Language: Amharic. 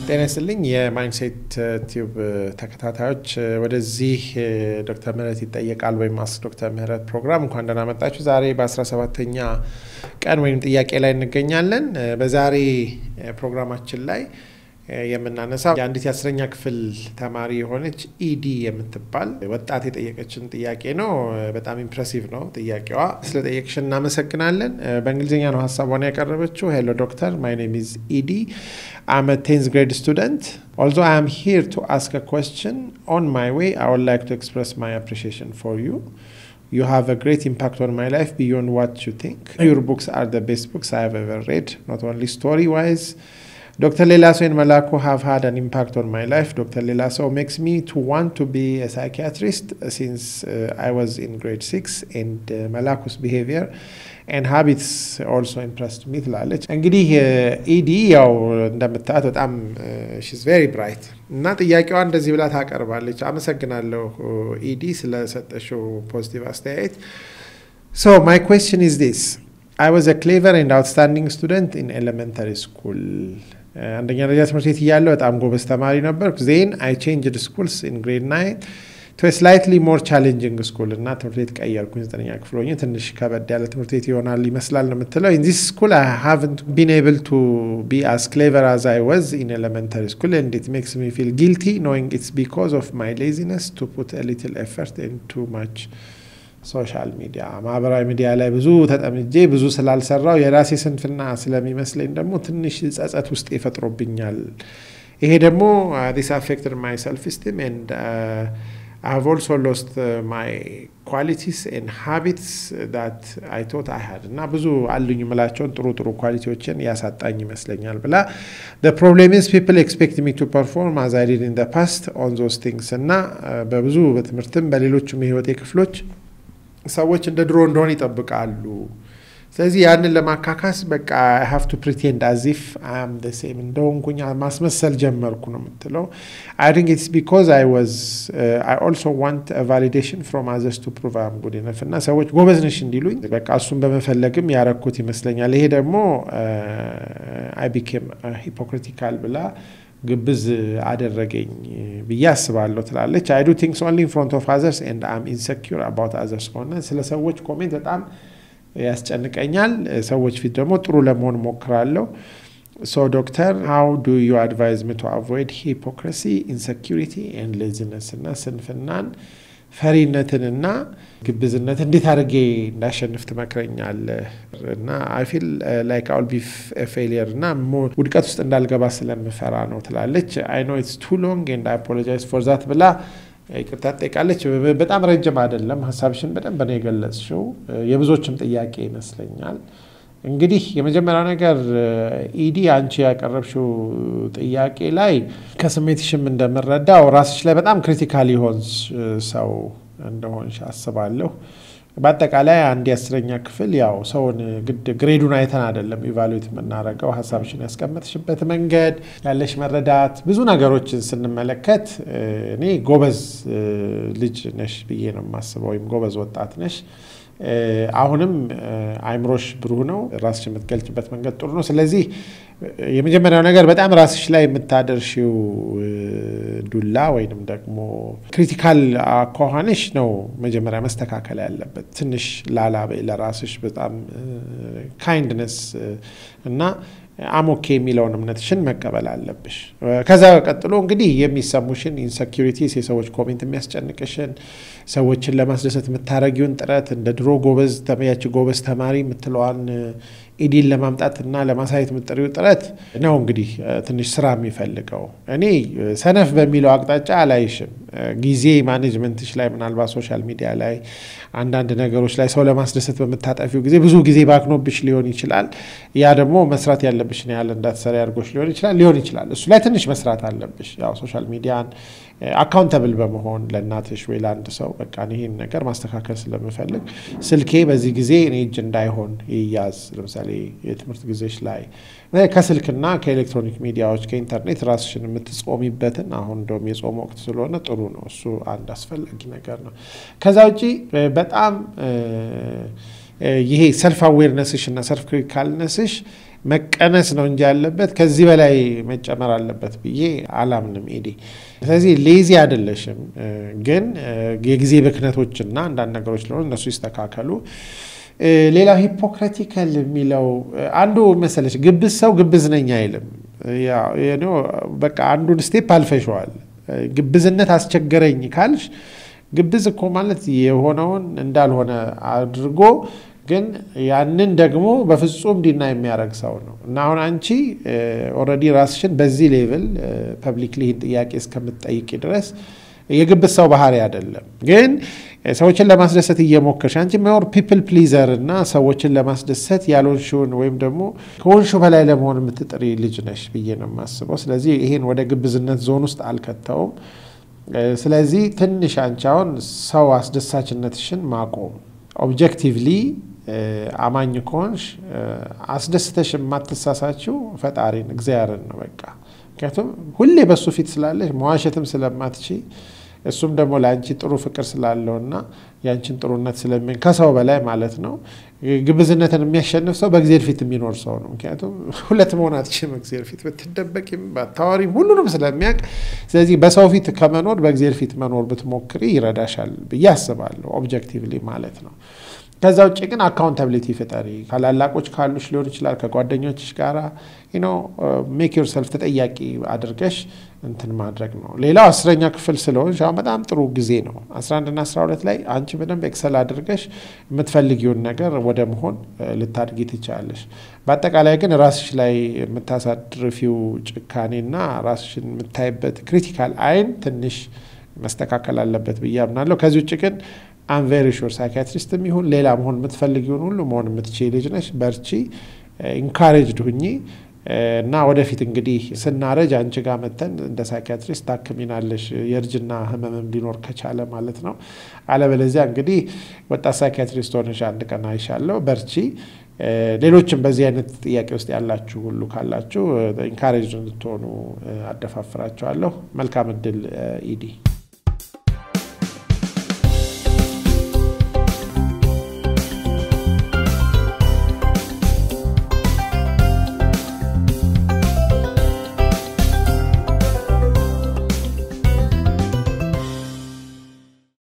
ጤና ይስጥልኝ የማይንድሴት ቲዩብ ተከታታዮች ወደዚህ ዶክተር ምህረት ይጠየቃል ወይም አስክ ዶክተር ምህረት ፕሮግራም እንኳን ደህና መጣችሁ። ዛሬ በ17ተኛ ቀን ወይም ጥያቄ ላይ እንገኛለን። በዛሬ ፕሮግራማችን ላይ የምናነሳው የአንዲት የአስረኛ ክፍል ተማሪ የሆነች ኢዲ የምትባል ወጣት የጠየቀችን ጥያቄ ነው። በጣም ኢምፕሬሲቭ ነው ጥያቄዋ። ስለጠየቅሽን እናመሰግናለን። በእንግሊዝኛ ነው ሀሳቧን ያቀረበችው። ሄሎ ዶክተር ማይ ኔም ኢዝ ኢዲ አም ቴንዝ ግሬድ ስቱደንት although I am here to ask a question on my way I would like to express my appreciation for you You have a great impact on my life beyond what you think. Your books are the best books I have ever read, not only story wise. Dr. Lelaso and Malako have had an impact on my life. Dr. Lelaso makes me to want to be a psychiatrist since uh, I was in grade six, and uh, Malako's behavior and habits also impressed me ትላለች። እንግዲህ ኢዲ ያው እንደምታያት በጣም ሺዝ ቬሪ ብራይት እና ጥያቄዋ እንደዚህ ብላ ታቀርባለች። አመሰግናለሁ ኢዲ ስለሰጠሽው ፖዚቲቭ አስተያየት። ሶ ማይ ኩዌስችን ኢዝ ዲስ አይ ዋዝ አ ክሌቨር ኤንድ አውትስታንዲንግ ስቱደንት ኢን ኤሌመንተሪ ስኩል አንደኛ ደረጃ ትምህርት ቤት እያለሁ በጣም ጎበዝ ተማሪ ነበርኩ። ዜን አይ ቼንጅድ ስኩልስ ኢን ግሬድ ናይን ቱ ስላይትሊ ሞር ቻሌንጂንግ ስኩል እና ትምህርት ቤት ቀየርኩኝ። ዘጠነኛ ክፍል ሆኜ ትንሽ ከበድ ያለ ትምህርት ቤት ይሆናል ይመስላል ነው የምትለው። ኢን ዚስ ስኩል አይ ሃቭንት ቢን ኤብል ቱ ቢ አስ ክሌቨር አዝ አይ ወዝ ኢን ኤሌመንተሪ ስኩል ኤንድ ኢት ሜክስ ሚ ፊል ጊልቲ ኖዊንግ ኢትስ ቢኮዝ ኦፍ ማይ ሌዚነስ ቱ ፑት አ ሊትል ኤፈርት ኤንድ ቱ ማች ሶሻል ሚዲያ ማህበራዊ ሚዲያ ላይ ብዙ ተጠምጄ ብዙ ስላልሰራው የራሴ ስንፍና ስለሚመስለኝ ደግሞ ትንሽ ጸጸት ውስጥ ይፈጥሮብኛል። ይሄ ደግሞ ዲስ አፌክትድ ማይ ሰልፍ ስቲም ኤንድ I have also lost uh, my qualities and habits that I thought I had እና ብዙ አሉኝ የምላቸውን ጥሩ ጥሩ ኳሊቲዎችን ያሳጣኝ ይመስለኛል ብላ the problem is people expect me to perform as I did in the past on those things እና በብዙ በትምህርትም በሌሎችም የህይወቴ ክፍሎች ሰዎች እንደ ድሮ እንደሆን ይጠብቃሉ። ስለዚህ ያንን ለማካካስ በቃ አይ ሃቭ ቱ ፕሪቴንድ አዚፍ አም ደ ሴም እንደሆንኩኝ ማስመሰል ጀመርኩ ነው የምትለው። አይ ቲንክ ኢትስ ቢኮዝ አይ ዋዝ አይ ኦልሶ ዋንት ቫሊዴሽን ፍሮም አዘርስ ቱ ፕሩቭ አም ጉድ ኢነፍ እና ሰዎች ጎበዝ ነሽ እንዲሉኝ በቃ እሱን በመፈለግም ያረኩት ይመስለኛል። ይሄ ደግሞ አይ ቢኬም ሂፖክሪቲካል ብላ ግብዝ አደረገኝ ብዬ አስባለሁ ትላለች። አይ ዱ ቲንክስ ኦንሊ ኢን ፍሮንት ኦፍ አዘርስ ኤንድ አም ኢንሰኪር አባውት አዘርስ ከሆነ ስለ ሰዎች ኮሜንት በጣም ያስጨንቀኛል። ሰዎች ፊት ደግሞ ጥሩ ለመሆን ሞክራለሁ። ሶ ዶክተር ሃው ዱ ዩ አድቫይዝ ሚ ቱ አቮይድ ሂፖክራሲ ኢንሰኪሪቲ ኤንድ ሌዚነስ እና ስንፍናን ፈሪነትንና ግብዝነት እንዴት አድርጌ እንዳሸንፍ ትመክረኛለህ? እና አይ ፊል ላይክ አውል ቢ ፌሊየር እና ውድቀት ውስጥ እንዳልገባ ስለምፈራ ነው ትላለች። አይ ኖ ኢትስ ቱ ሎንግ ኤንድ አይ አፖሎጃይዝ ፎር ዛት ብላ ይቅርታ ትጠይቃለች። በጣም ረጅም አይደለም፣ ሀሳብሽን በደንብ ነው የገለጽሽው። የብዙዎችም ጥያቄ ይመስለኛል። እንግዲህ የመጀመሪያው ነገር ኢዲ አንቺ ያቀረብሽው ጥያቄ ላይ ከስሜትሽም እንደምረዳው ራስሽ ላይ በጣም ክሪቲካል የሆን ሰው እንደሆንሽ አስባለሁ። በአጠቃላይ አንድ የአስረኛ ክፍል ያው ሰውን ግድ ግሬዱን አይተን አይደለም ኢቫሉዌት የምናደርገው። ሀሳብሽን ያስቀመጥሽበት መንገድ፣ ያለሽ መረዳት፣ ብዙ ነገሮችን ስንመለከት እኔ ጎበዝ ልጅ ነሽ ብዬ ነው የማስበው፣ ወይም ጎበዝ ወጣት ነሽ። አሁንም አይምሮሽ ብሩህ ነው። ራስሽ የምትገልጭበት መንገድ ጥሩ ነው። ስለዚህ የመጀመሪያው ነገር በጣም ራስሽ ላይ የምታደርሽው ዱላ ወይንም ደግሞ ክሪቲካል አኳኋንሽ ነው መጀመሪያ መስተካከል ያለበት። ትንሽ ላላ በይ ለራስሽ በጣም ካይንድነስ እና አሞኬ የሚለውን እምነትሽን መቀበል አለብሽ። ከዛ ቀጥሎ እንግዲህ የሚሰሙሽን ኢንሰኪሪቲስ፣ የሰዎች ኮሜንት የሚያስጨንቅሽን፣ ሰዎችን ለማስደሰት የምታረጊውን ጥረት እንደ ድሮ ጎበዝ ያቺ ጎበዝ ተማሪ የምትለዋን ኢዲን ለማምጣትና ለማሳየት የምትጠሪው ጥረት ነው እንግዲህ ትንሽ ስራ የሚፈልገው። እኔ ሰነፍ በሚለው አቅጣጫ አላይሽም። ጊዜ ማኔጅመንትሽ ላይ ምናልባት ሶሻል ሚዲያ ላይ አንዳንድ ነገሮች ላይ ሰው ለማስደሰት በምታጠፊው ጊዜ ብዙ ጊዜ ባክኖብሽ ሊሆን ይችላል። ያ ደግሞ መስራት ያለብሽን ያህል እንዳትሰሪ አድርጎሽ ሊሆን ይችላል ሊሆን ይችላል። እሱ ላይ ትንሽ መስራት አለብሽ። ያው ሶሻል ሚዲያን አካውንተብል በመሆን ለእናትሽ ወይ ለአንድ ሰው በቃ ይህን ነገር ማስተካከል ስለምፈልግ ስልኬ በዚህ ጊዜ እኔ እጅ እንዳይሆን ይያዝ። ለምሳሌ የትምህርት ጊዜሽ ላይ ከስልክና ከኤሌክትሮኒክ ሚዲያዎች ከኢንተርኔት ራስሽን የምትጾሚበትን አሁን እንደውም የጾም ወቅት ስለሆነ ጥሩ ነው። እሱ አንድ አስፈላጊ ነገር ነው። ከዛ ውጪ በጣም ይሄ ሰልፍ አዌርነስሽ እና ሰልፍ ክሪቲካልነስሽ መቀነስ ነው እንጂ ያለበት ከዚህ በላይ መጨመር አለበት ብዬ አላምንም። ኤዲ ስለዚህ ሌዚ አይደለሽም፣ ግን የጊዜ ብክነቶችና አንዳንድ ነገሮች ለሆኑ እነሱ ይስተካከሉ። ሌላው ሂፖክራቲካል የሚለው አንዱ መሰለች ግብዝ ሰው ግብዝ ነኝ አይልም። በቃ አንዱን ስቴፕ አልፈሸዋል። ግብዝነት አስቸገረኝ ካልሽ ግብዝ እኮ ማለት የሆነውን እንዳልሆነ አድርጎ ግን ያንን ደግሞ በፍጹም ዲና የሚያደርግ ሰው ነው እና አሁን አንቺ ኦልሬዲ ራስሽን በዚህ ሌቭል ፐብሊክሊ ይህን ጥያቄ እስከምትጠይቂ ድረስ የግብዝ ሰው ባህሪ አይደለም። ግን ሰዎችን ለማስደሰት እየሞከርሽ አንቺ ሞር ፒፕል ፕሊዘር እና ሰዎችን ለማስደሰት ያልሆንሽውን ወይም ደግሞ ከሆንሹ በላይ ለመሆን የምትጥሪ ልጅ ነሽ ብዬ ነው የማስበው። ስለዚህ ይሄን ወደ ግብዝነት ዞን ውስጥ አልከተውም። ስለዚህ ትንሽ አንቺ አሁን ሰው አስደሳችነትሽን ማቆም ኦብጀክቲቭሊ አማኝ ከሆንሽ አስደስተሽ የማትሳሳችው ፈጣሪን እግዚአብሔርን ነው በቃ ምክንያቱም ሁሌ በሱ ፊት ስላለሽ መዋሸትም ስለማትች እሱም ደግሞ ለአንቺ ጥሩ ፍቅር ስላለውና የአንቺን ጥሩነት ስለሚ ከሰው በላይ ማለት ነው። ግብዝነትን የሚያሸንፍ ሰው በእግዚአብሔር ፊት የሚኖር ሰው ነው። ምክንያቱም ሁለት መሆን አትችልም። እግዚአብሔር ፊት ብትደበቂም ባታዋሪም ሁሉንም ስለሚያውቅ፣ ስለዚህ በሰው ፊት ከመኖር በእግዚአብሔር ፊት መኖር ብትሞክሪ ይረዳሻል ብዬ አስባለሁ። ኦብጀክቲቭሊ ማለት ነው። ከዛ ውጭ ግን አካውንታብሊቲ ፍጠሪ። ካላላቆች ካሉሽ ሊሆን ይችላል ከጓደኞችሽ ጋራ ኖ ሜክ ዮር ሰልፍ ተጠያቂ አድርገሽ እንትን ማድረግ ነው። ሌላው አስረኛ ክፍል ስለሆንሽ አሁን በጣም ጥሩ ጊዜ ነው። 11ና 12 ላይ አንቺ በደንብ ኤክሰል አድርገሽ የምትፈልጊውን ነገር ወደ መሆን ልታድጊ ትችላለሽ። በአጠቃላይ ግን ራስሽ ላይ የምታሳድርፊው ጭካኔና ራስሽን የምታይበት ክሪቲካል አይን ትንሽ መስተካከል አለበት ብዬ አምናለሁ። ከዚህ ውጭ ግን አም ቬሪ ሹር ሳይካትሪስትም ይሁን ሌላ መሆን የምትፈልጊውን ሁሉ መሆን የምትችይ ልጅ ነሽ። በርቺ፣ ኢንካሬጅድ ሁኚ እና ወደፊት እንግዲህ ስናረጅ አንቺ ጋር መተን እንደ ሳይካትሪስት ታክሚናለሽ የእርጅና ህመምም ሊኖር ከቻለ ማለት ነው። አለበለዚያ እንግዲህ ወጣት ሳይካትሪስት ሆነሽ አንድ ቀን አይሻለሁ። በርቺ። ሌሎችም በዚህ አይነት ጥያቄ ውስጥ ያላችሁ ሁሉ ካላችሁ ኢንካሬጅ እንድትሆኑ አደፋፍራችኋለሁ። መልካም እድል ኢዲ